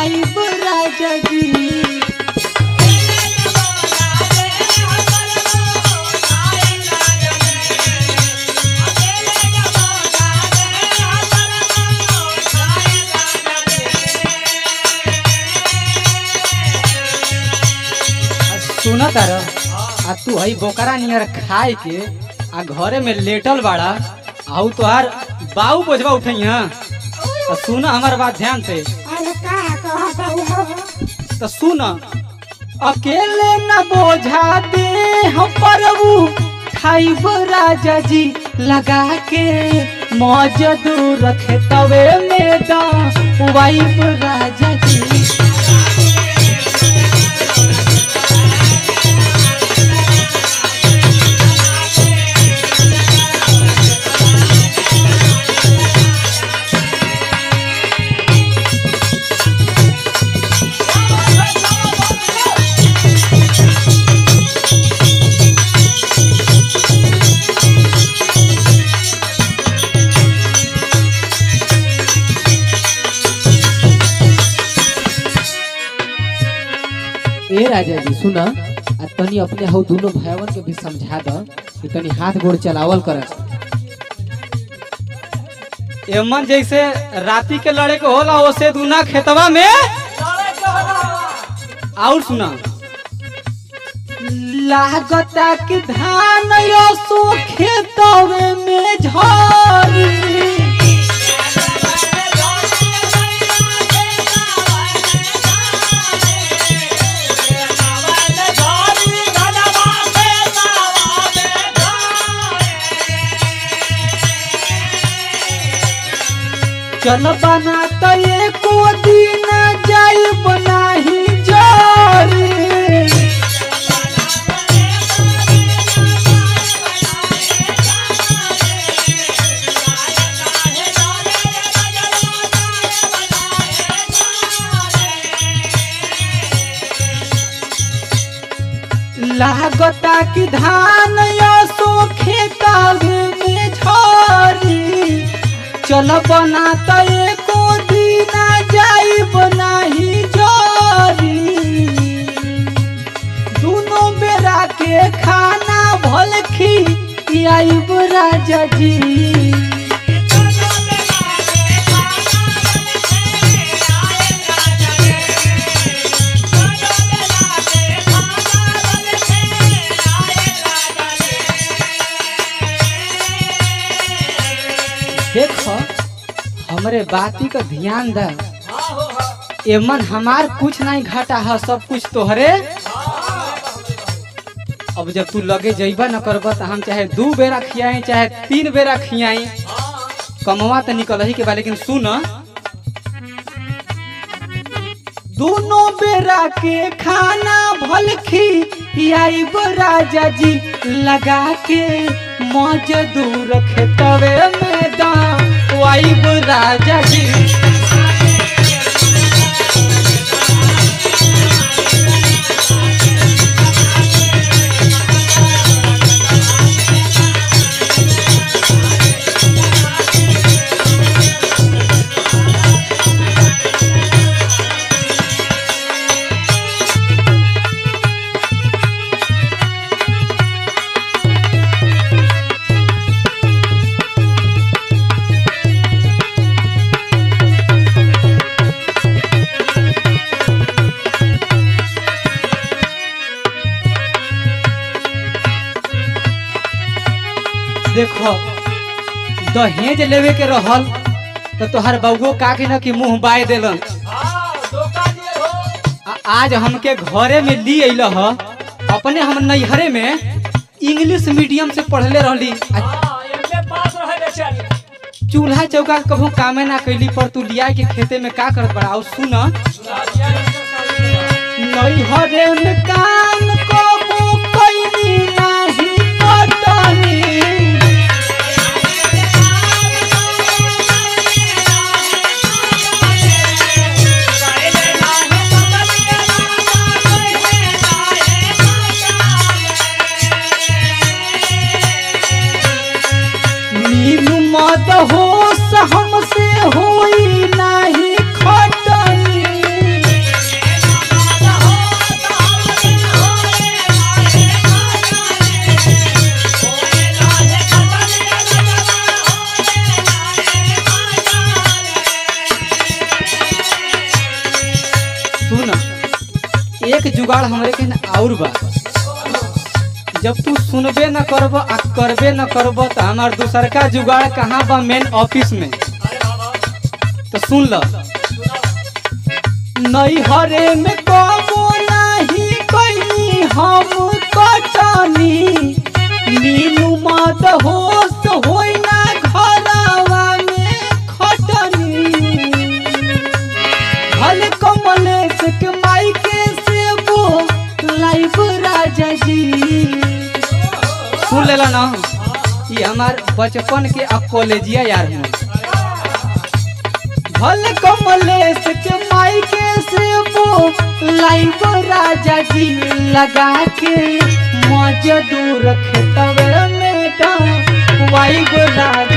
आइब राजा जी सुन तार आ तू हई बोकरा नियर खाए के आ घरे में लेटल बाड़ा आउ तोहार बाऊ बोझबा उठैया तो सुन हमार बात ध्यान से अरे का कहता हो तो सुन अकेले न बोझा दे हम प्रभु खाइब राजा जी लगा के मौज दूर रखे तवे में दा वाइब राजा जी ए राजा जी सुना आ तनी अपने हौ दोनों भाइयों के भी समझा द कि तनी हाथ गोड़ चलावल कर एमन जैसे राती के लड़े के होला ओसे दूना खेतवा में और सुना लागता कि धान यो सो खेतवे में झरी चल बना तो एको दिन जाई बनाही जोरी लागता कि धान या सो खेतावे में झरी चल बना तो एको दिन जाई बनाही जोरी दोनों बेरा के खाना भल खी आइब राजा जी देखो हमरे बाती का ध्यान द एमन हमार कुछ नहीं घाटा है सब कुछ तोहरे अब जब तू लगे जइबा न करब तो हम चाहे दू बेरा खियाई चाहे तीन बेरा खियाई कमवा तो निकल ही के बा लेकिन सुन दोनों बेरा के खाना भल खियाइब राजा जी लगा के मौज दूर खेतवे में दा वाइब राजा जी देखो दहेज लेवे के रहल तो तोहर बउगो का के न कि मुंह बाय देलन आ- आज हमके घरे में ली अइल ह अपने हम नैहरे में इंग्लिश मीडियम से पढ़ले रहली आ चूल्हा चौका कभू कामे ना कैली पर तू लिया के खेते में का करत बड़ा और सुन नैहरे में काम कबू कैली नाही पटनी नीलू मद होश हमसे होई नाही खटनी सुन एक जुगाड़ हमरे के न और बा जब तू सुनबे न करब आ करबे न करब त हमार दूसरका जुगाड़ कहाँ बा मेन ऑफिस में तो सुन ल नैहरे में कबो नाही कैनी हम कटनी मीनू मद होश होई ना घरवा में खटनी हल कमलेश के माई के सेबो लाइव राजा जी सुन लेला ना ये हमार बचपन के अब कॉलेजिया यार हूँ भल कमलेश के माई के सेबो लाइव राजा जी लगा के मजदूर खेतवे में वाइब राजा